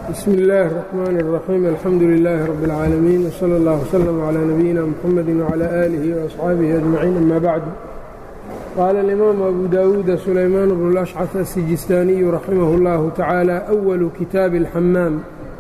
bsmi اllahi الرحmn الرaxيim alxamdu لilaahi rab اlcaalamiin wslى اllah wslm عlى nabiyina mxamedi wعlى آlihi وaصxaabihi أجmaciin ama bacdu qaala اlimaamu abu dawuuda sulaymaan bnu اlأshcaf الsijistaaniyu raximah اllahu tacaala أwalu kitaabi اlxamaam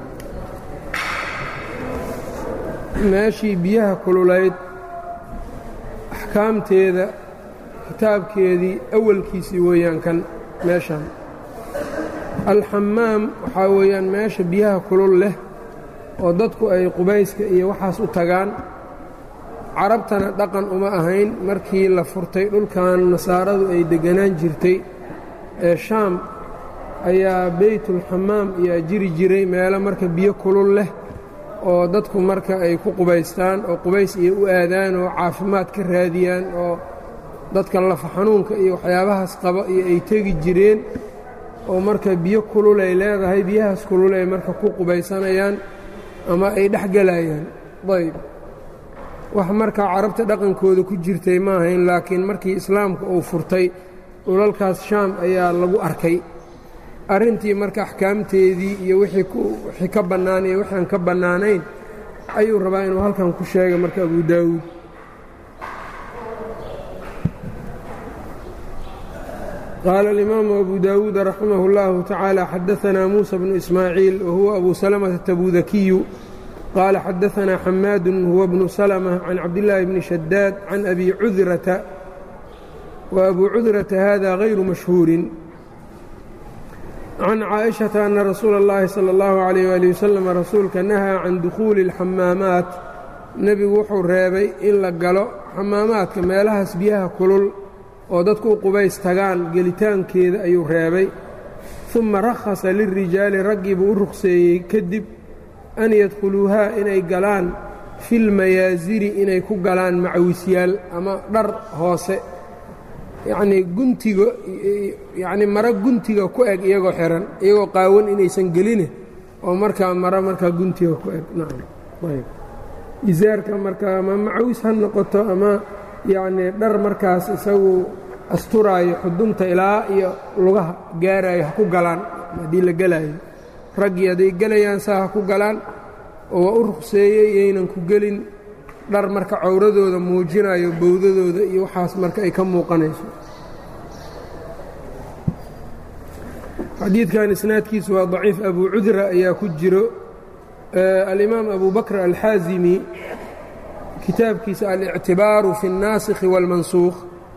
meeshii biyaha kululayd axkaamteeda kitaabkeedii awalkiisii weeyaan kan meeshan alxamaam waxaa weeyaan meesha biyaha kulul leh oo dadku ay qubayska iyo waxaas u tagaan carabtana dhaqan uma ahayn markii la furtay dhulkan nasaaradu ay degganaan jirtay ee shaam ayaa beytulxamaam ayaa jiri jiray meelo marka biyo kulul leh oo dadku marka ay ku qubaystaan oo qubays iyo u aadaan oo caafimaad ka raadiyaan oo dadka lafa xanuunka iyo waxyaabahaas qaba iyo ay tegi jireen oo marka biyo kululay leedahay biyahaas kululay marka ku qubaysanayaan ama ay dhex gelayaan ayb wax markaa carabta dhaqankooda ku jirtay ma ahayn laakiin markii islaamka uu furtay dhulalkaas shaam ayaa lagu arkay arrintii marka axkaamteedii iyo wixii ka bannaan iyo wixi aan ka bannaanayn ayuu rabaa inuu halkan ku sheega marka abu daawuud qaala alimaamu abu daawuuda raximah اllahu tacaala xadaanaa muusa bnu ismaaciil wahuwa abu salamata tabudakiyu qaala xadaanaa xamaadun huwa bnu salma can cabdillaahi bni shadaad can abi cudrata wa abu cudrata hada gayru mashhuurin can caaishata ana rasuula اllahi salى اllahu عalayh wali wasalam rasuulka nahaa can dukhuuli اlxamaamaat nebigu wuxuu reebay in la galo xamaamaadka meelahaas biyaha kulul oo dadku u qubays tagaan gelitaankeeda ayuu reebay uma rakhasa lilrijaali raggii buu u ruqseeyey kadib an yadkhuluuhaa inay galaan filmayaasiri inay ku galaan macawisyaal ama dhar hoose yacnii guntiga yacnii maro guntiga ku eg iyagoo xihan iyagoo qaawan inaysan geline oo markaa maro markaa guntiga ku eg nacam ayb isaarka markaa ama macawis ha noqoto ama yacnii dhar markaas isagu asturaayo xudunta ilaa iyo lugaha gaaraayo ha ku galaan haddii la gelaayo raggii hadday gelayaan saa ha ku galaan oo waa u ruqseeyey yaynan ku gelin dhar marka cawradooda muujinayo bowdadooda iyo waxaas marka ay ka muuqanayso xadiidkan isnaadkiisu waa daciif abu cudra ayaa ku jiro alimaam abu bakr alxaazimi kitaabkiisa alictibaaru fi اnnaasikhi wاlmansuukh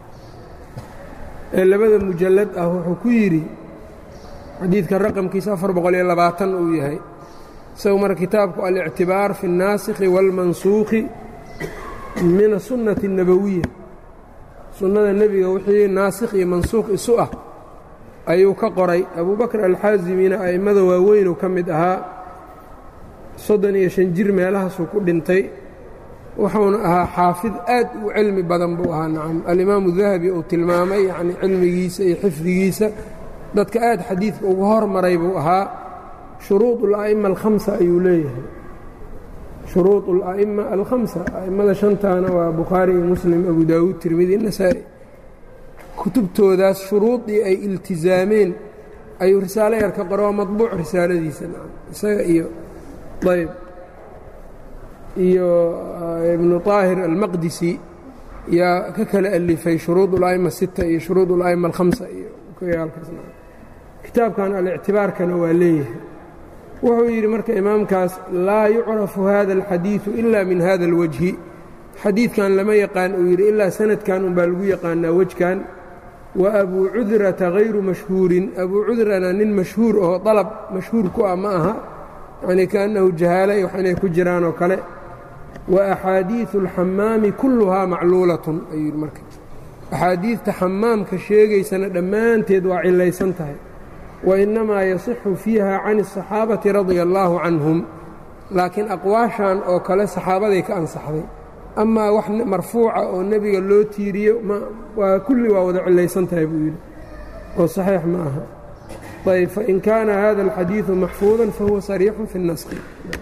ee labada mujallad ah wuxuu ku yidhi xadiidkan raqamkiisa afar boqol-iyo labaatan uu yahay isagu marka kitaabku alictibaar fi اnnaasikhi wاlmansuukhi min asunati الnabowiya sunnada nebiga wixii naasikh iyo mansuukh isu ah ayuu ka qoray abu bakr alxaazimina a'immada waaweynuu ka mid ahaa soddon iyo shan jir meelahaasuu ku dhintay wuxuuna ahaa xaafid aad u cilmi badan buu ahaa nacam alimaamu dahabi uu tilmaamay yacni cilmigiisa iyo xifdigiisa dadka aad xadiidka ugu hormaray buu ahaa shuruud ula'ima alkhamsa ayuu leeyahay shuruud ula'ima alkhamsa a'immada shantaana waa bukhaari iyo muslim abu daawuud tirmidi nasaa'i kutubtoodaas shuruudii ay iltizaameen ayuu risaalo yar ka qoro waa madbuuc risaaladiisa nacam isaga iyo ayb iyo ibnu طaahir almaqdisi yaa ka kala alifay shuruud اla'ima sita iyo shuruud اla'ima alhamsa iyo kitaabkan alictibaarkana waa leeyahay wuxuu yidhi marka imaamkaas laa yucrafu hada اlxadiiثu ila min hada اlwajhi xadiidkan lama yaqaan uu yidhi ilaa sanadkan unbaa lagu yaqaanaa wejkan wa abuu cudrata hayru mashhuurin abuu cudrana nin mashhuur oo dalab mashhuur ku ah ma aha yacnii kaannahu jahaala iyo wax inay ku jiraan oo kale wa axaadiiثu اlxamaami kulluhaa macluulatun ayuu yidhi marka axaadiidta xamaamka sheegaysana dhammaanteed waa cilaysan tahay wa innamaa yasixu fiiha can الصaxaabati radia allaahu canhum laakiin aqwaashan oo kale saxaabaday ka ansaxday amaa wax marfuuca oo nebiga loo tiiriyo waa kulli waa wada cilaysan tahay buu yidhi oo saxiix ma aha ayb fain kaana hada اlxadiiثu maxfuuda fahuwa sariixu fi الnaskhi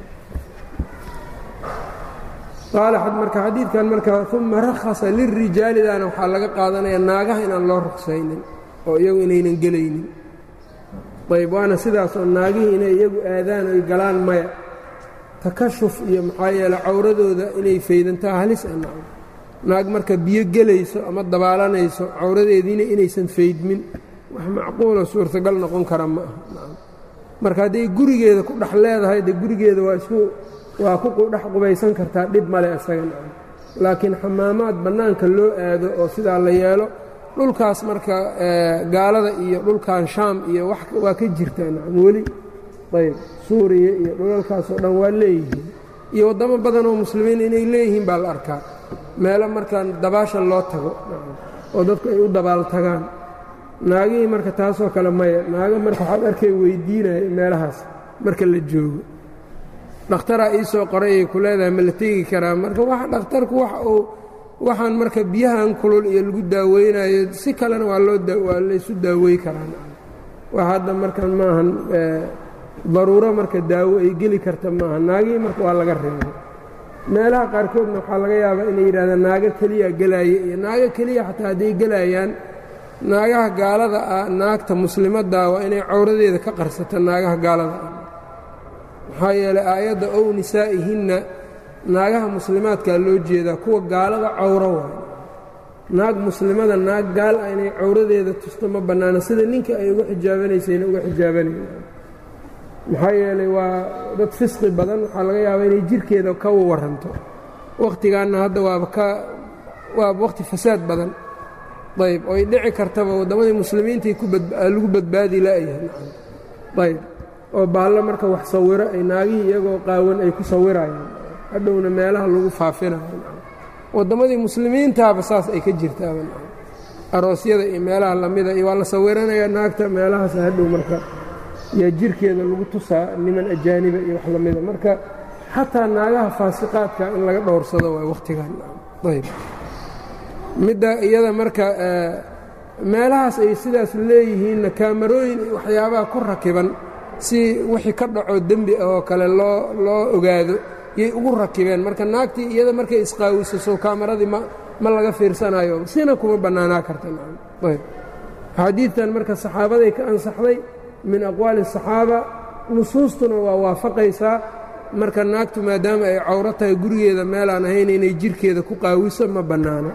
qaala marka xadiidkan marka uma rakhasa lilrijaalidana waxaa laga qaadanaya naagaha inaan loo ruqsaynin oo iyagu inaynan gelaynin ayb waana sidaasoo naagihii inay iyagu aadaan oy galaan maya takashuf iyo maxaa yeele cawradooda inay faydantaa halis a naag marka biyo gelayso ama dabaalanayso cawradeediina inaysan faydmin wax macquulo suurtagal noqon kara ma aha marka hadday gurigeeda ku dhex leedahay de gurigeeda waa isku waa ku dhex qubaysan kartaa dhib male isaga laakiin xamaamaad bannaanka loo aado oo sidaa la yeelo dhulkaas marka gaalada iyo dhulkan shaam iyo waa ka jirtaa nacam weli ayb suuriya iyo dhulalkaasoo dhan waa leeyihiin iyo waddamo badan oo muslimiin inay leeyihiin baa la arkaa meelo markaan dabaasha loo tago oo dadku ay u dabaal tagaan naagihii marka taasoo kale maya naago marka waxaad arkay weydiinaya meelahaas marka la joogo dhakhtaraa ii soo qoray ay ku leedahay ma la tegi karaa marka wax dhakhtarku wax uu waxaan marka biyahan kulul iyo lagu daaweynayo si kalena waa loo waa laysu daawey karaan wax hadda markan maahan daruuro marka daawo ay geli karta maaha naagihii marka waa laga reebay meelaha qaarkoodna waxaa laga yaabaa inay yidhahdaan naago keliya gelaaye iyo naago keliya xataa hadday gelayaan naagaha gaalada ah naagta muslimaddaa waa inay cawradeeda ka qarsato naagaha gaalada ah maxaa yeelay aayadda ow nisaa'ihinna naagaha muslimaadkaa loo jeedaa kuwa gaalada cawro waayo naag muslimada naag gaal ah inay cawradeeda tusto ma bannaano sida ninka ay uga xijaabanaysayna uga xijaabanaya maxaa yeelay waa dad fisqi badan waxaa laga yaabaa inay jirkeeda ka waranto wakhtigaanna hadda waaba ka waaba wakhti fasaad badan ayb oy dhici kartaba waddamadii muslimiintai lagu badbaadi la'yahay ayb oo baallo marka wax sawiro ay naagihii iyagoo qaawan ay ku sawirayaan hadhowna meelaha lagu faafinayo waddamadii muslimiintaaba saas ay ka jirtaaba aroosyada iyo meelaha lamida iyo waa la sawiranayaa naagta meelahaas hadhow marka yaa jirkeeda lagu tusaa niman ajaaniba iyo wax lamida marka xataa naagaha faasiqaadka in laga dhowrsado waay wakhtigan ayb midda iyada marka meelahaas ay sidaas leeyihiinna kaamarooyin waxyaabaha ku rakiban si wixii ka dhaco dembi ah oo kale loo loo ogaado yay ugu rakibeen marka naagtii iyada markay isqaawisaso kaamaradii ma ma laga fiirsanayo sina kuma bannaanaa karta ayb xadiidtan marka saxaabaday ka ansaxday min aqwaali الصaxaaba nusuustuna waa waafaqaysaa marka naagtu maadaama ay cawro tahay gurigeeda meelaan ahayn inay jirkeeda ku qaawiso ma bannaana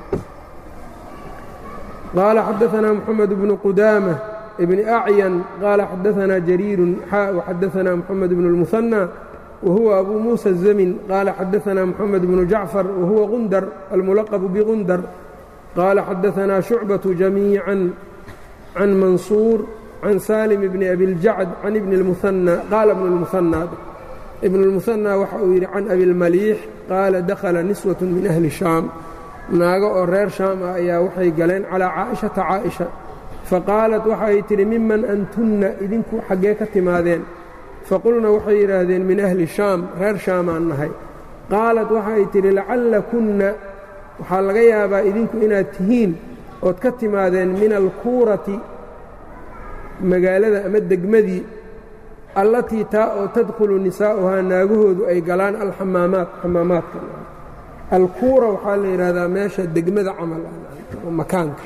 qaala xadaثna mxamed bnu qudaamة bni acyan qaala xadaثna jariiru xaa وxadaثna mxamed bn الmuثanى wahuwa abu muسى الزmin qaala xadaثna mxamed bnu jacfar wahuwa gundar almulaqb bgundar qaala xadaثna شhucbaة jamiiعا can mansuur can salim bni abiاljacd can ibni اlmuhanى qaala ibnu اlmuhanى ibnu اlmuhanى waxa uu yidhi can abilmaliix qaala dakhala niswaة min ahli shaam naago oo reer shaam ah ayaa waxay galeen calىa caaئiشhata caaئiشha faqaalat waxay tidhi miman antunna idinku xaggee ka timaadeen faqulna waxay yidhaahdeen min ahli shaam reer shaamaan nahay qaalat waxay tidhi lacallakunna waxaa laga yaabaa idinku inaad tihiin ood ka timaadeen min alkuurati magaalada ama degmadii allatii taa oo tadkhulu nisaa'uhaa naagahoodu ay galaan alxamaamaat xamaamaadka alkuura waxaa la yidhaahdaa meesha degmada camal makaanka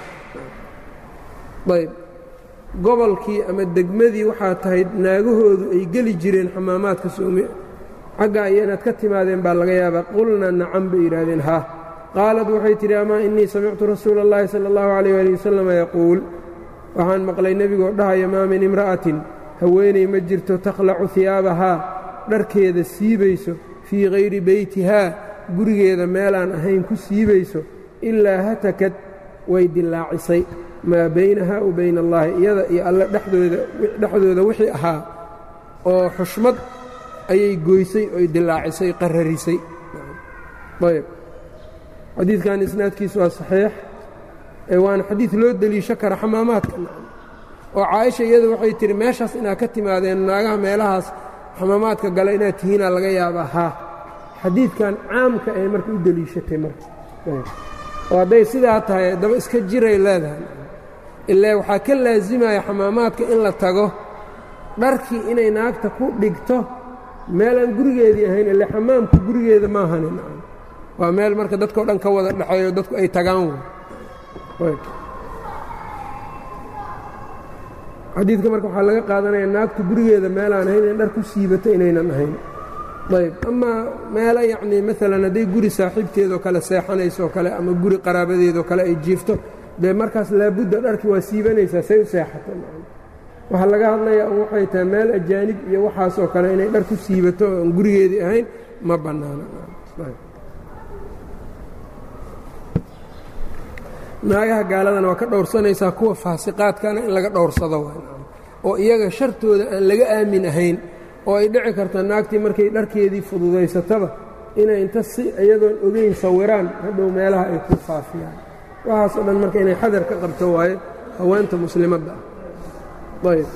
ayb gobolkii ama degmadii waxaa tahay naagahoodu ay geli jireen xamaamaadka soome xaggaa iyo inaad ka timaadeen baa laga yaabaa qulna nacam bay yidhaahdeen ha qaalat waxay tidhi amaa innii samictu rasuula اllahi salى اllahu عalيh ali wasalama yaquul waxaan maqlay nebigoo dhahaya maa min imra'atin haweenay ma jirto takhlacu hiyaabahaa dharkeeda siibayso fii hayri beytihaa gurigeeda meelaan ahayn ku siibayso ilaa hatakad way dillaacisay maa baynahaa wa bayna allaahi iyada iyo alle dhexdooda wixii ahaa oo xushmad ayay goysay oy dillaacisay qararisay ayb xadiidkan isnaadkiisu waa saxiix ee waana xadiid loo deliisho kara xamaamaadka oo caaisha iyadu waxay tihi meeshaas inaad ka timaadeen naagaha meelahaas xamaamaadka gala inaad tihiinaa laga yaabaa haa xadiidkan caamka ay marka u deliishatay marka oo hadday sidaa tahay daba iska jiray leedahay ilaa waxaa ka laasimaya xamaamaadka in la tago dharkii inay naagta ku dhigto meel aan gurigeedii ahayn ile xamaamku gurigeeda maahanin waa meel marka dadkao dhan ka wada dhexeeyo dadku ay tagaan xadiidka marka waxaa laga qaadanaya naagtu gurigeeda meelaan ahayn in dhar ku siibato inaynan ahayn ayb amaa meelo yacnii maalan hadday guri saaxiibteedoo kale seexanaysoo kale ama guri qaraabadeedoo kale ay jiifto dee markaas laabudda dharki waa siibanaysaa say u seexato waxaa laga hadlayaa un waxay tahay meel ajaanib iyo waxaasoo kale inay dhar ku siibato oo aan gurigeedii ahayn ma bannaana naagaha gaaladana waa ka dhowrsanaysaa kuwa faasiqaadkana in laga dhowrsado oo iyaga shartooda aan laga aamin ahayn oo ay dhici karto naagtii markay dharkeedii fududaysataba inay inta si iyadoon ogeyn sawiraan hadhow meelaha ay ku faafiyaan waxaasoo dhan marka inay xadar ka qabto waayo haweenta muslimadda ah ayb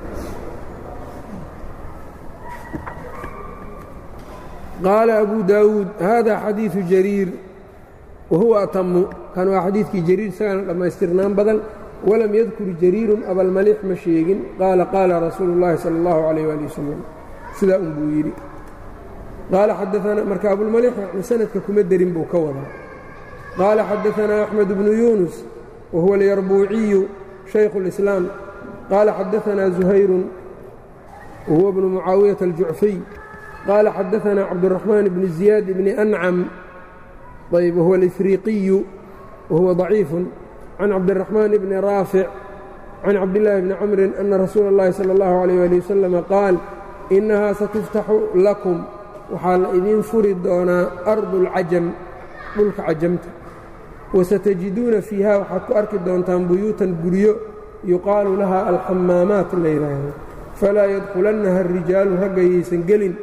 qaala abu daawuud hada xadiiثu jariir wahuwa atamu kan waa xadiidkii jariir isagana dhammaystirnaan badan walam yadkur jariirun abalmalix ma sheegin qaala qaala rasuulu اllahi salى اllahu عalayh ali wasalam sidaa un buu yidhi qaala xadaanaa marka abulmalix yani sanadka kuma derin buu ka wadaa qaala xadaanaa axmed bnu yuunus wahuwa alyarbuuciyu shaykhu اlislaam qaala xadaanaa zuhayrun wahuwa bnu mucaawiyata aljucfiy qaala xadaanaa cabduraxmaan bni ziyaad bni ancam ayb wahuwa alifriiqiyu wahuwa ضaciifun can cabdiraxmaan bni raafic can cabdillaahi bni camrin ana rasuula اllahi salى اllahu عalيh ali wasalama qaal innahaa satuftaxu lakum waxaa la idiin furi doonaa ardu اlcajam dhulka cajamta wasatajiduuna fiiha waxaad ku arki doontaan buyuutan guryo yuqaalu laha alxamaamaat la yidhaahdo falaa yadkulannaha اrijaalu raggayaysan gelin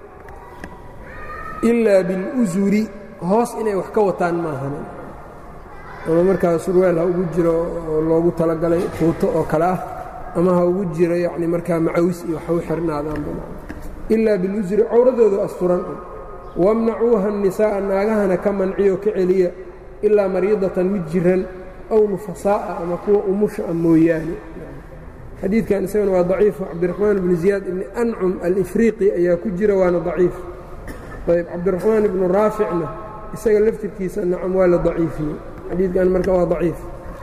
ilaa biاlusuri hoos inay wax ka wataan maahan ama markaa surweel ha ugu jiro oo loogu talagalay tuuto oo kale ah ama ha ugu jiro yacni markaa macawis iyo wax u xirnaadaan ilaa bilusri cawradoodu asturan wamnacuuha الnisaa'a naagahana ka manciyo ka celiya ilaa mariidatan mid jiran aw nufasaa'a ama kuwa umusha a mooyaane xadiidkan isagana waa daciifu cabdiraxmaan bni ziyaad ibni ancum alifriiqi ayaa ku jira waana daciif ayb cabdiraxmaan ibnu raaficna isaga laftirkiisa nacam waa la daciifiyey xadiidkan marka waa daciif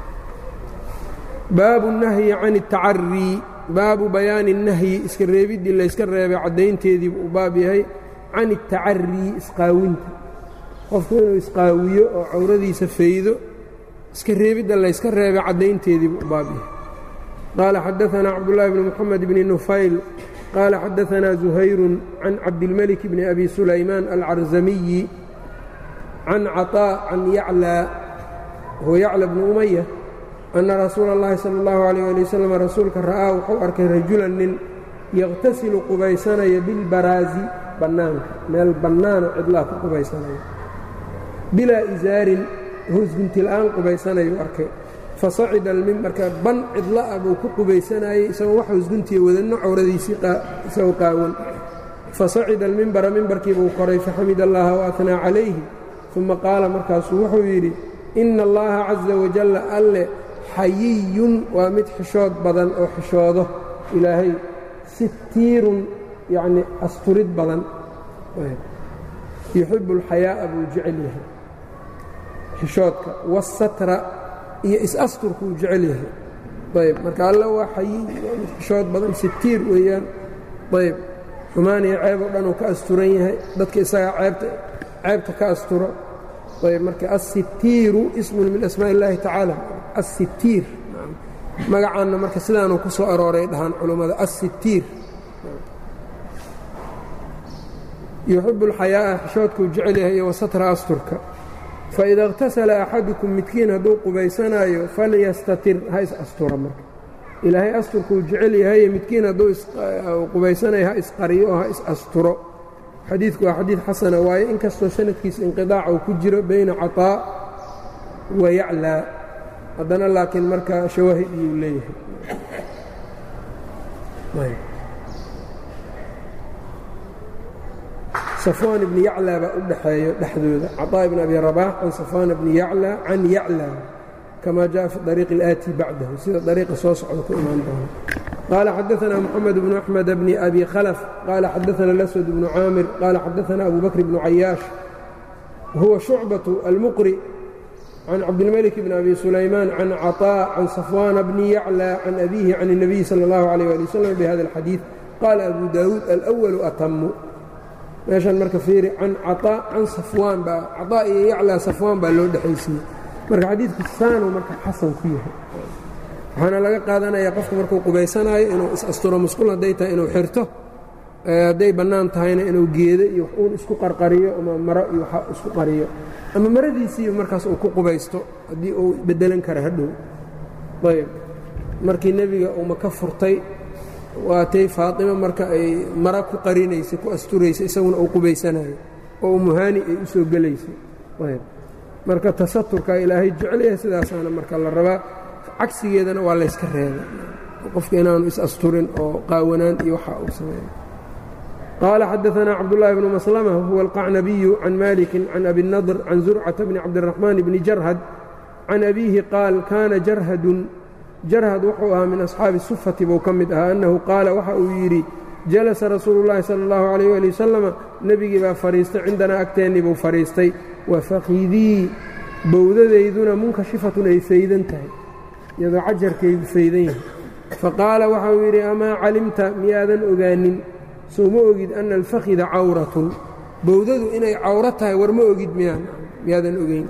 baabu الnahyi can الtacarii baabu bayaani الnahyi iska reebiddii layska reebay caddaynteedii buu baab yahay can الtacarii isqaawinta qofku inuu isqaawiyo oo cawradiisa faydo iska reebidda layska reebay caddaynteedii buu baab yahay qaala xadaثna cabdالlahi bn mxamed bni nufayl qaala xadaثna زuhayru can cabdilmلك bni abi sulaymaan alcarzamiyi can caطاء can yaclى huwa yaclى bni umaya anna rasuula اllahi salى اllahu عalيh ali wasalam rasuulka ra'aa wuxuu arkay rajulan nin yaqtasilu qubaysanaya bilbaraazi bannaanka meel bannaano cidlaa ku qubaysanaya bilaa isaarin hoosguntila'aan qubaysanayuu arkay fasacida almimbarka ban cidla'a buu ku qubaysanayey isagoo wax hoosguntiya wadanno cawradiisii isagoo qaawan fasacida almimbara mimbarkiibuu koray faxamid allaha waatnaa calayhi uma qaala markaasuu wuxuu yidhi ina allaha caza wajalla alle xayiyun waa mid xishood badan oo xishoodo ilaahay sitiirun yacni asturid badan yuxibu alxayaa'a buu jecel yahay xishoodka waasatra iyo is-asturkuu jecel yahay ayb marka alle waa xayiy waa mid xishood badan sitiir weeyaan ayb xumaan iyo ceeb oo dhan uu ka asturan yahay dadka isagaa ceebta ceebta ka asturo ayb marka assitiiru ismun min asmaa illaahi tacaala assitiir magacaanna marka sidaanuu ku soo arooray dhahaan culummada assitiir yuxibu alxayaa'a xishoodkuu jecel yahay iyo wasatra asturka faida اqtasala axadukum midkiin hadduu qubaysanaayo falyastatir ha is astura marka ilaahay asturkuu jecel yahaye midkiin hadduu qubaysanayo ha isqariyo oo ha is asturo xadiidku waa xadiid xasana waaye inkastoo sanadkiisa inqiطaac uu ku jiro bayna caطaa wa yaclaa haddana laakiin marka shawaahid iyuu leeyahay safwaan ibni yaclaa baa u dhaxeeyo dhexdooda caطaa ibn abi rabaax can safwaan bni yaclaa can yaclaa kama jaءa fi طariiqi اlآati bacdahu sida dariiqa soo socda ku imaan doono qaala xadaثna moxamed bnu axmed bni abi khalf qaala xadaثna اlaswad bnu caamir qaala xadaثna abu bakr bnu cayaash huwa shucbaة almuqri can cabdilmلك بn abi sulaymaan can caطاء can safwana bni yaclى can abihi can الnabiyi salى اllahu عalيه ali wslam bhada اlxadiiث qaala abu daawuud alأwalu atamu meeshan marka fiiri can caطاء can safwaan baa caطاء iyo yaclى safwaan baa loo dhexaysiiyey marka xadiidku saanuu marka xasan ku yahay waxaana laga qaadanaya qofku markuu qubaysanaayo inuu is-asturo musqul hadday tahay inuu xirto hadday bannaan tahayna inuu geedo iyo wax uun isku qarqariyo ama maro iyo waxa isku qariyo ama maradiisiiba markaas uu ku qubaysto haddii uu beddelan kara hadhow ayb markii nebiga uu maka furtay waatay faatima marka ay mara ku qarinaysay ku asturaysay isaguna uu qubaysanayo oo umuhaani ay u soo gelaysay ayb marka tasaturka ilaahay jecel yahay sidaasaana marka la rabaa cagsigeedana waa layska reebay qofka inaanu is-asturin oo qaawanaan iyo waxa uu sameeyo qaala xadaثna cabdالlahi bnu maslmة huwa alqacnabiyu can maliki can abi الnadr can zurcata bni cabdالraxmaan bni jarhad can abiihi qaal kaana jarhadun jarhad wuxuu ahaa min asxaabi sufati buu ka mid ahaa annahu qaala waxa uu yidhi jalasa rasuulu اllahi salى اllahu عalيh ali wasalama nebigii baa fadhiistay cindanaa agteennii buu fadhiistay wafakidii bowdadayduna munkashifatun ay faydan tahay iyadoo cajarkaygu faydan yahay faqaala waxa uu yidhi amaa calimta miyaadan ogaanin soo ma ogid ana alfakhida cawratun bowdadu inay cawro tahay war ma ogid miyaan miyaadan ogeyn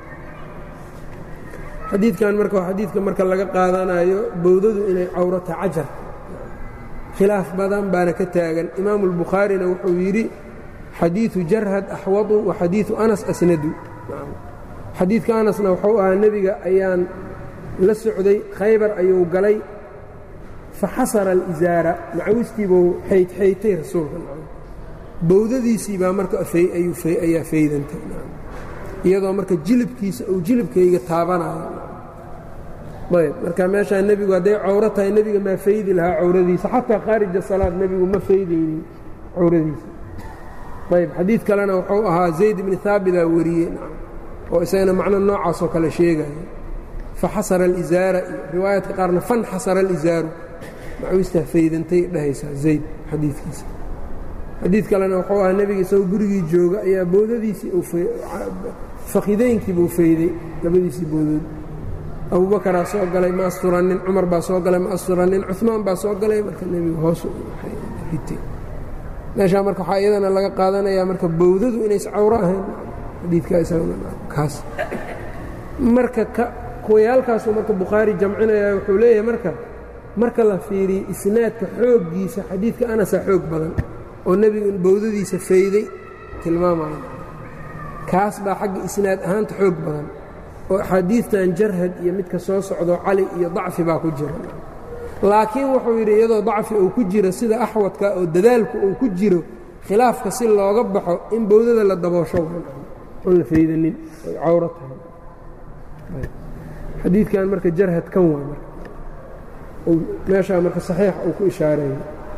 xadiidkan marka waa xadiidka marka laga qaadanayo bowdadu inay cawro tahay cajar khilaaf badan baana ka taagan imaamu albukhaarina wuxuu yidhi xadiidu jarhad axwadu wa xadiidu anas asnadu xadiidka anasna wuxuu ahaa nebiga ayaan la socday khaybar ayuu galay faxasara alisaara macawistiibuu xaydxaytay rasuulka bowdadiisii baa marka ayaa faydantay iyadoo marka jilibkiisa uu jilibkayga taabanayo ayb marka meeshaa nebigu hadday cawro tahay nebiga maa faydi lahaa cawradiisa xataa khaarija salaad nebigu ma faydaynin cawradiisa ayb xadiid kalena wuxuu ahaa zayd ibni haabitaa wariyey oo isagana macno noocaasoo kale sheegaya faxasara alisaara iyo riwaayaadka qaarna fanxasara alisaaru macawistaa faydantay dhahaysaa zayd xadiidkiisa xadiid kalena wuxuu ahaa nebiga isagoo gurigii jooga ayaa boodadiisii fakhideynkiibuu fayday labadiisii boodood abubakaraa soo galay ma asturanin cumar baa soo galay ma asturanin cumaan baa soo galay marka nebigu hoos ritay meeshaa marka waxaa iyadana laga qaadanayaa marka bowdadu inays cawro ahayn xadiidkaa isagakaas marka kuwayaalkaasuu marka bukhaari jamcinaya wuxuu leeyahay marka marka la fiiriyo isnaadka xooggiisa xadiidka anasaa xoog badan oo nebigu bowdadiisa fayday tilmaamaya kaas baa xagga isnaad ahaanta xoog badan oo axaadiidtan jarhad iyo midka soo socdo cali iyo dacfi baa ku jira laakiin wuxuu yidhi iyadoo dacfi uu ku jiro sida axwadka oo dadaalku uu ku jiro khilaafka si looga baxo in bowdada la daboosho oon la faydanin ay cawro tahay xadiidkan marka jarhad kan waa marka meeshaa marka saxiix uu ku ishaareeyey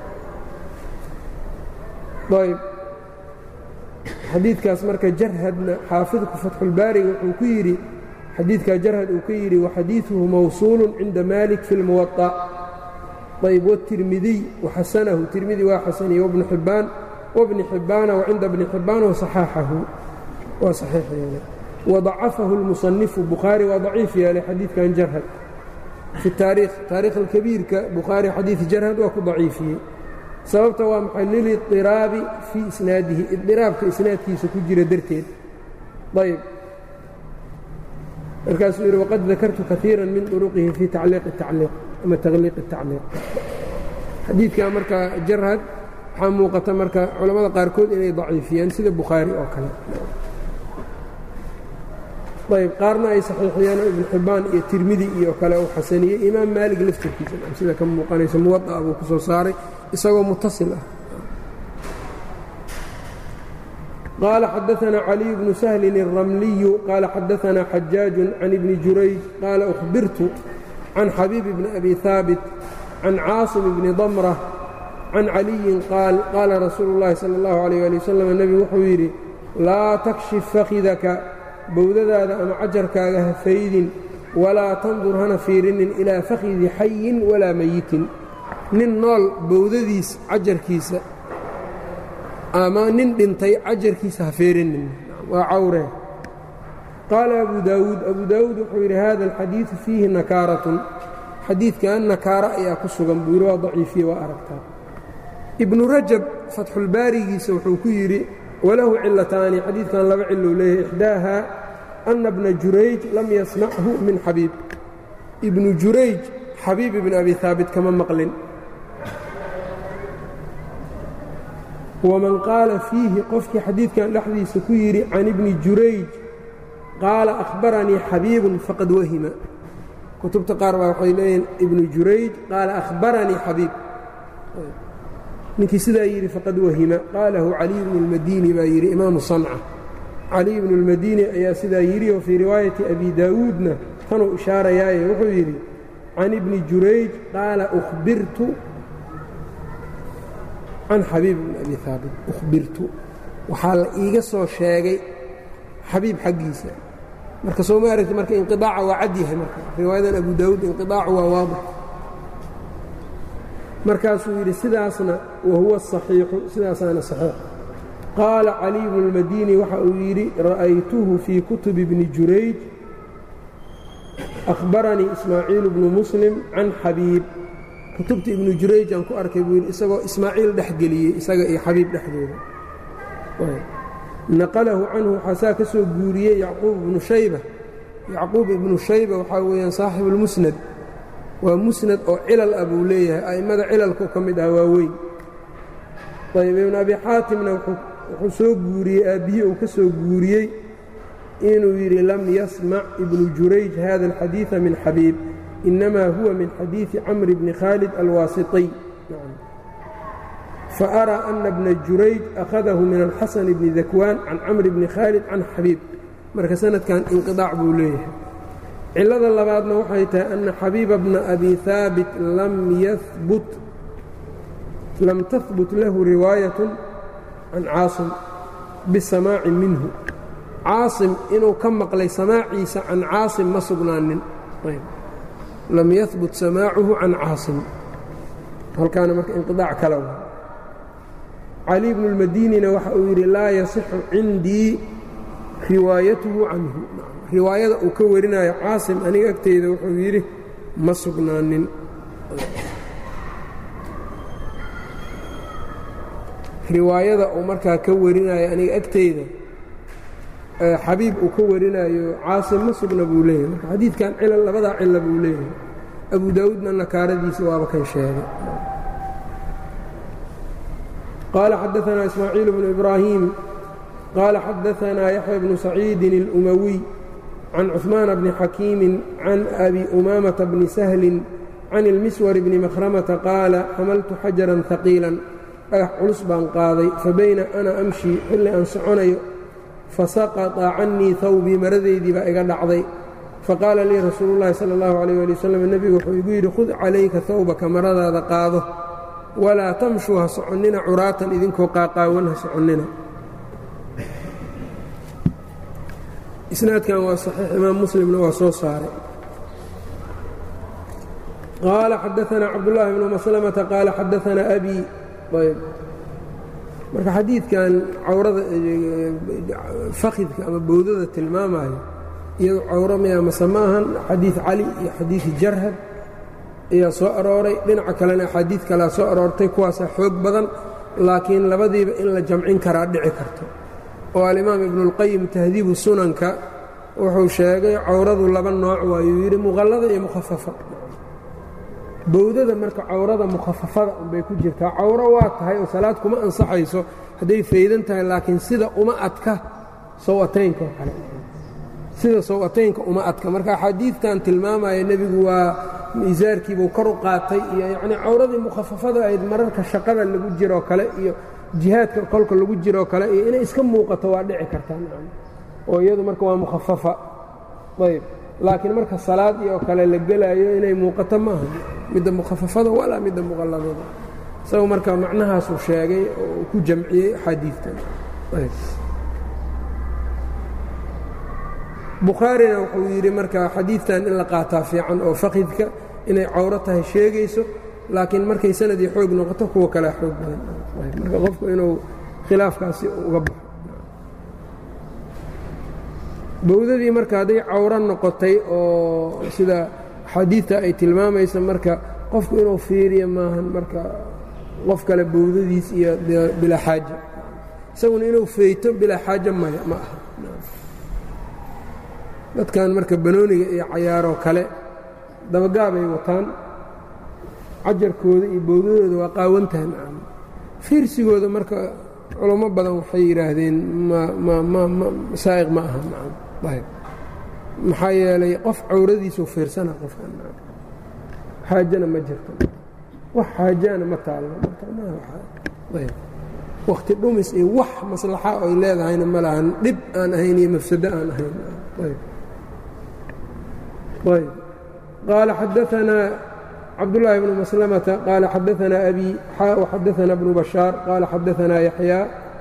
ayb xadiidkaas marka jarhadna xaafidku fatxulbaariga wuxuu ku yidhi xadiidkaa jarhad uu ka yidhi waxadiiثuhu mawsuulu cinda malik fi اlmuwaطa ayb wالtirmidiy waxasanahu tirmidi waa xasaniye wbnu xibbaan wbni xibbaana wacinda bni xibbaan wasaxaaxahu waa saxiix yeelay wadacafahu اlmusanifu bukhaari waa daciif yeelay xadiidkan jarhad fi taariikh taarikh alkabiirka bukhaari xadiidi jarhad waa ku daciifiyey sababta waa maxay liliطiraabi fii isnaadihi idiraabka isnaadkiisa ku jira darteed ayb markaasuu yidhi waqad dakartu kaiira min طuruqihi fii tacliiq الtacliiq ama takhliiq الtacliiq xadiidka marka jarhad waxaa muuqata marka culammada qaarkood inay daciifiyeen sida bukhaari oo kale ayb qaarna ay saxiixiyeen oo ibnu xibbaan iyo tirmidi iyo kale uu xasaniyey imaam maalig laftirkiisa sida ka muuqanaysa muwaطa buu ku soo saaray isagoo mutasil ah qaala xadaثna caliي bnu sahlin الramliyu qaala xadaثna xajaaج can ibni jurayj qaala أhbirtu can xabiib bni abi haabit can caaصim bni damrة can caliyin qaal qaala rasuulu الlahi salى الlahu عalيه alي waslm nebigu wuxuu yidhi laa takshif fakidaka bowdadaada ama cajarkaaga ha faydin walaa tandur hana fiirinin ilaa fakhidi xayin walaa meyitin nin nool bowdadiis cajarkiisa ama nin dhintay cajarkiisa ha fiirinin waa cawree qaala abu daawuud abu daawuud wuxuu yidhi hada alxadiidu fiihi nakaaratun xadiidkan nakaara ayaa ku sugan buu yidhi waa daciifiye waa aragtaa ibnu rajab fatxulbaarigiisa wuxuu ku yidhi walahu cilataani xadiidkan laba cilou leeyahay ixdaaha ana bna jurayj lam yasmachu min xabiib ibnu jurayj xabiib ibn abi haabit kama maqlin waman qaala fiihi qofkii xadiidkan dhexdiisa ku yidhi can ibni jurayj qaala akhbaranii xabiibun faqad wahima kutubta qaar baa waxay leeyihin ibnu jurayj qaala akhbaranii xabiib ninkii sidaa yidhi faqad wahima qaalahu caliy bnu اlmadini baa yidhi imaamu sanca caliy bnu اlmadini ayaa sidaa yidhi oo fii riwaayati abi daawuudna tanuu ishaarayaaye wuxuu yidhi can ibni jurayj qaala uhbirtu can xabiib bni abi haabit uhbirtu waxaa la iiga soo sheegay xabiib xaggiisa marka soo ma aragti marka inqiaaca waa cad yahay marka riwaayadan abu daawuud inqiaacu waa waadix markaasuu yidhi sidaasna wa huwa asaxiixu sidaasaana saxiix qaala caliy bnu اlmadini waxa uu yidhi ra'aytuhu fii kutubi bni jurayj akhbaranii ismaaciil bnu muslim can xabiib kutubta ibnu jurayj aan ku arkay buu yidhi isagoo ismaaciil dhex geliyey isaga iyo xabiib dhexdooda naqalahu canhu waxaa saa ka soo guuriyey yacquub ibnu shayba yacquub ibnu shayba waxaa weeyaan saaxibu اlmusnad waa musnad oo cilal ah buu leeyahay a'immada cilalku ka mid ah waa weyn ayb ibnu abi xaatimna wuxuu soo guuriyey aabbihii uu ka soo guuriyey inuu yidhi lam yasmac ibnu jurayj hada alxadiiثa min xabiib inama huwa min xadiiثi camri bni khaalid alwaasiطiy faأraa ana bna jurayj akhadahu min alxasan bni dakwaan can camri bni khaalid can xabiib marka sanadkan inqiطaac buu leeyahay cilada labaadna waxay tahay ana xabiiba bna abi haabit lam tahbut lahu riwaayaة can caasim bisamaaci minhu caasim inuu ka maqlay samaaciisa can caasim ma sugnaanin lam yahbut samaacuhu can caasim halkaana marka inqiaac kala wa cali bnu اlmadinina waxa uu yidhi laa yasixu cindii riwaayatuhu canhu riwaayada uu ka warinayo caasim aniga agteyda wuxuu yidhi ma sugnaanin riwaayada uu markaa ka warinayo aniga agteyda xabiib uu ka warinayo caasim ma sugna buu leeyahay marka xadiidkan cilal labadaa cila buu leeyahay abu daawuudna nakaaradiisa waaba kan sheegay qaala xadaanaa ismaaciil bnu ibraahim qaala xadaanaa yaxya bnu saciidin اlumawiy can cuثmaana bni xakiimi can abi umaamata bni sahlin can ilmiswar bni makhramata qaala xamaltu xajaran haqiilan dhagax culus baan qaaday fabayna ana amshi xilli aan soconayo fasaqطa cannii hawbii maradaydii baa iga dhacday faqaala lii rasuulu llaahi sala اllahu alayh ali wasalam nebigu wuxuu igu yidhi khud calayka hawbaka maradaada qaado walaa tamshuu ha soconnina curaatan idinkoo qaaqaawan ha soconnina isnaadkan waa saxiix imaam muslimna waa soo saaray qaala xadaanaa cabdullaahi bnu maslamata qaala xadaanaa abi ayb marka xadiidkan cawrada fakidka ama bowdada tilmaamayo iyado cawro miya mase ma ahan xadiid cali iyo xadiid jarhad ayaa soo arooray dhinaca kalena axaadiid kalea soo aroortay kuwaasaa xoog badan laakiin labadiiba in la jamcin karaa dhici karto oo alimaam ibnuulqayim tahdiibu sunanka wuxuu sheegay cawradu laba nooc waayuu yidhi muqallada iyo mukhafafa bowdada marka cawrada mukhafafada unbay ku jirtaa cawro waa tahay oo salaad kuma ansaxayso hadday faydan tahay laakiin sida uma adka sawataynka oo kale sida sawataynka uma adka marka axaadiidtan tilmaamaya nebigu waa miisaarkiibuu kor u qaatay iyo yacnii cawradii mukhafafada ahayd mararka shaqada lagu jiroo kale iyo jihaadka kolka lagu jiroo kale iyo inay iska muuqato waa dhici kartaa oo iyadu marka waa mukhafafa ayb laakiin marka salaad iyo kale la gelaayo inay muuqato maaha midda mukhafafada walaa midda muqalladada isaga marka macnahaasuu sheegay oo uu ku jamciyey axaadiidtan bukhaarina wuxuu yidhi marka xadiidtan in la qaataa fiican oo fakidka inay cawro tahay sheegayso laakiin markay sanadii xoog noqoto kuwa kalea xoog badan marka qofku inuu khilaafkaasi uga baxo bowdadii marka hadday cawro noqotay oo sida xadiidta ay tilmaamaysa marka qofku inuu fiiriyo maahan marka qof kale bowdadiis iyo bilaa xaaja isaguna inuu feyto bilaa xaaja maya ma aha dadkan marka banooniga iyo cayaaroo kale dabagaabay wataan cajarkooda iyo bowdadooda waa qaawantahan fiirsigooda marka culamo badan waxay yidhaahdeen masaa'iq ma aha ayb maxaa yeelay qof cawradiisuu fiirsana qofkan xaajana ma jirto wax xaajaana ma taallo wakhti dhumis iyo wax maslaxa oy leedahayna ma lahan dhib aan ahayn iyo mafsado aan ahayn ayb qaala xadaanaa cabdاللahi بن مسلمة qال xadaثna أbي وxadaثna بن بشhاaر qال xadaثna يحyى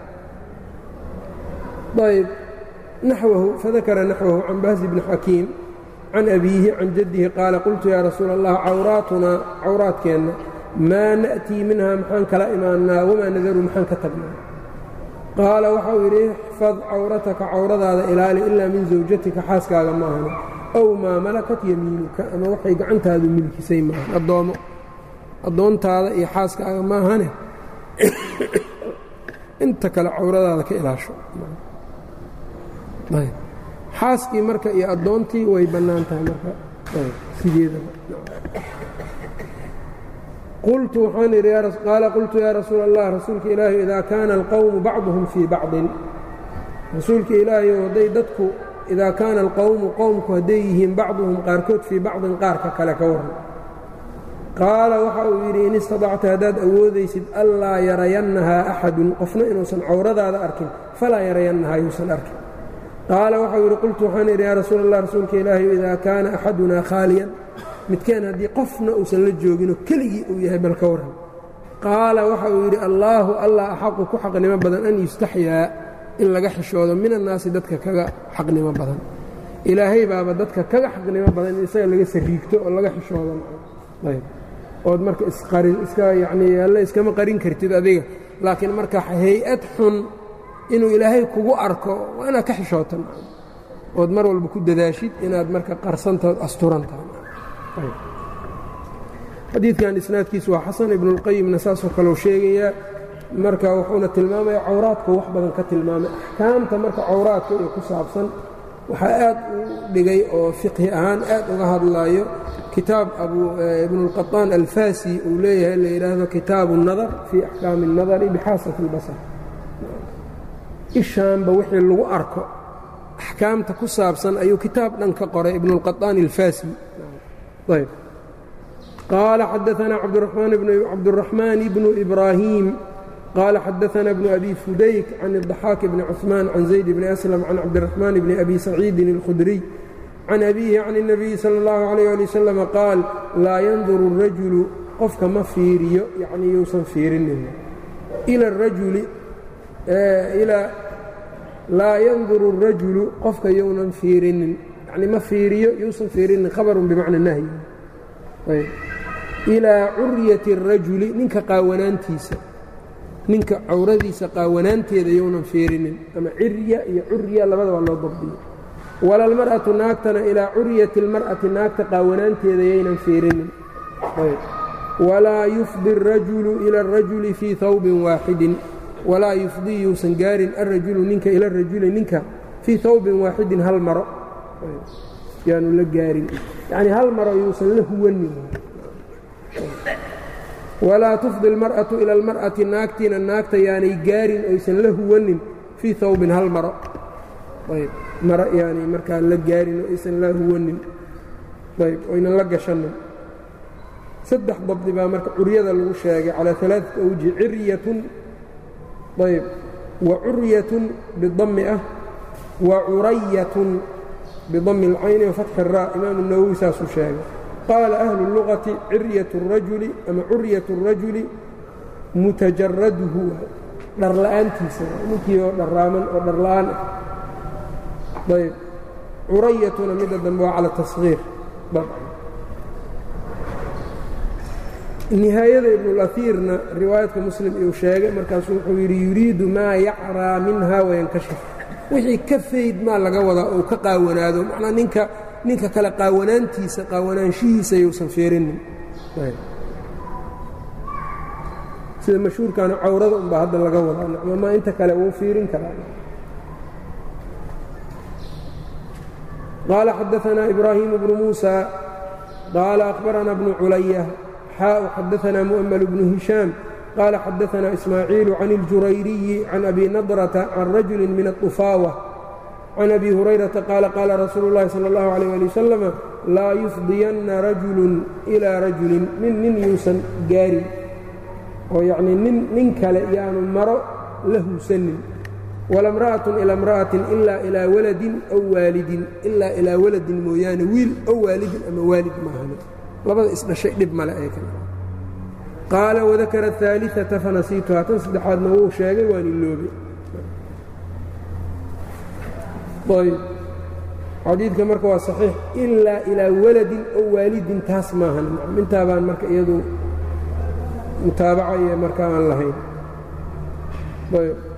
ayb نaxوه fadakra نaxوه عan bhز بن xakيim can أbيهi can jadهi qaala qultu ya rasuul الlah cawraatunaa cawraadkeenna maa naأtii minha maxaan kala imaanaa wamaa nadaru maxaan ka tagnaa qaala waxau yidhi اxfad cawrataka cawradaada ilaali ilaa min zawjatika xaaskaaga ma ahno ow maa malakat yamiinuka ama waxay gacantaadu milkisay maahan addoommo addoontaada iyo xaaskaaga maahane inta kale cawradaada ka ilaasho xaaskii marka iyo addoontii way bannaan tahay marka sideedaba qultu waxaan idhi qaala qultu yaa rasuul allah rasuulka ilaahi idaa kaana alqowmu bacduhum fii bacdin rasuulka ilaahiyo hadday dadku idaa kaana alqowmu qowmku hadday yihiin bacduhum qaarkood fii bacdin qaarka kale ka warran qaala waxa uu yidhi in istadacta haddaad awoodaysid allaa yarayannahaa axadun qofna inuusan cawradaada arkin falaa yarayannahaa yuusan arkin qaala waxau yidhi qultu waxaan idhi yaa rasuul allah rasuulka ilaahi idaa kaana axadunaa khaaliyan midkeen haddii qofna uusan la jooginoo keligii uu yahay bal ka warran qaala waxa uu yidhi allaahu allah axaqu ku xaqnimo badan an yustaxyaa in laga xishoodo min annaasi dadka kaga xaqnimo badan ilaahay baaba dadka kaga xaqnimo badan in isaga laga sariigto oo laga xishoodo ayb ood marka isqarin iska yacnii alle iskama qarin kartid adiga laakiin marka hay-ad xun inuu ilaahay kugu arko waa inaad ka xishoota ood mar walba ku dadaashid inaad marka qarsantaod asturantahay xadiidkan isnaadkiisu waa xasan ibnuاlqayimna saasoo kaleu sheegayaa marka wuxuuna tilmaamaya cawraadku wax badan ka tilmaamay axkaamta marka cawraadka iyo ku saabsan waxaa aad u dhigay oo fiqhi ahaan aad uga hadlaayo kitaab ibnuاlqaطaan alfasi uu leeyahay la yidhaahdo kitaabu الnadar fii axkaami الnadari bixaasati اlbasar ishaanba wixii lagu arko axkaamta ku saabsan ayuu kitaab dhan ka qoray ibnuاlqaطaan alfasi ayb qaala xadaثna cabdالرaxmaan bnu إbraahiim qaala xadaثna bnu abi fudayk can الضaxaak bni cثmaan can zayd bni أslm can cabdالرaxmaan bni abi saciidin الkhudriy can abiihi can الnabiyi salى اllahu عalيه ali wasalam qaal laa yanduru الrajulu qofka ma fiiriyo yacni yousan fiirinin ila الrajuli laa yanduru الrajulu qofka younan fiirinin yani ma fiiriyo yousan fiirinin khabarun bimacna nahyi ayb ilaa curyati الrajuli ninka qaawanaantiisa ninka cawradiisa qaawanaanteeda younan fiirinin ama cirya iyo curya labada waa loo dabdiyo wala almar'atu naagtana ilaa curyati اlmar'ati naagta qaawanaanteeda yaynan fiirinin walaa yufdi الrajulu ila الrajuli fii hawbin waaxidin walaa yufdii yuusan gaarin alrajulu ninka ila rajuli ninka fii hawbin waaxidin hal maro yaanu la gaarin yacnii hal maro yuusan la huwanin walaa tufdi almar'atu ila almar'ati naagtiina naagta yaanay gaarin oysan la huwanin fii hawbin hal maro ayb maro yaanay markaa la gaarin oo aysan la huwanin ayb oynan la gashanin saddex dabdi baa marka curyada lagu sheegay calaa alaaثati awji ciryatun ayb wa curyatun bidami ah wa curayatun bidami اlcayni wafatxi الraa imaamu nawowi saasuu sheegay qaala ahlu اlugati ciryaة الrajuli ama curyaة الrajuli mutajaraduhu dharla'aantiisa ninkii oo dharraaman oo dharla'aan ah ayb curayatuna midda dambe waa cala taصhiir nihaayada ibnulaiirna riwaayadka muslim iyuu sheegay markaasuu wuxuu yidhi yuriidu maa yacraa minha wayankashif wixii ka fayd maa laga wadaa ou ka qaawanaado macnaa ninka ninka kale qaawanaantiisa qaawanaanshihiisa yuusan fiirinin sida mashhuurkaana cawrada unbaa hadda laga wadaa nacmamaa inta kale wuu fiirin karaa qaala xadaanaa ibraahimu bnu muusa qaala akhbaranaa bnu culaya xaau xadaanaa mu'ml bnu hishaam qaala xadaanaa ismaaciilu can اljurayriyi can abi nadrata can rajuli min aطufaawa can abi hurayrata qaala qaala rasuulu اllahi salى اllahu عalيh ali wasalama laa yufdiyanna rajulun ilaa rajulin nin nin yuusan gaarin oo yacnii nin nin kale yaanu maro la huusanin wala imra'atun ilaa imra'atin ilaa ilaa waladin aw waalidin ilaa ilaa waladin mooyaane wiil ow waalidin ama waalid maahane labada isdhashay dhib male ee kale qaala wadakara ahaaliata fanasiituhaa tan saddexaadna wuu sheegay waan iloobay ayb xadiidka marka waa saxiix ilaa ilaa waladin ow waalidin taas maahan intaabaan marka iyadu mutaabaca iyo marka aan lahayn ayb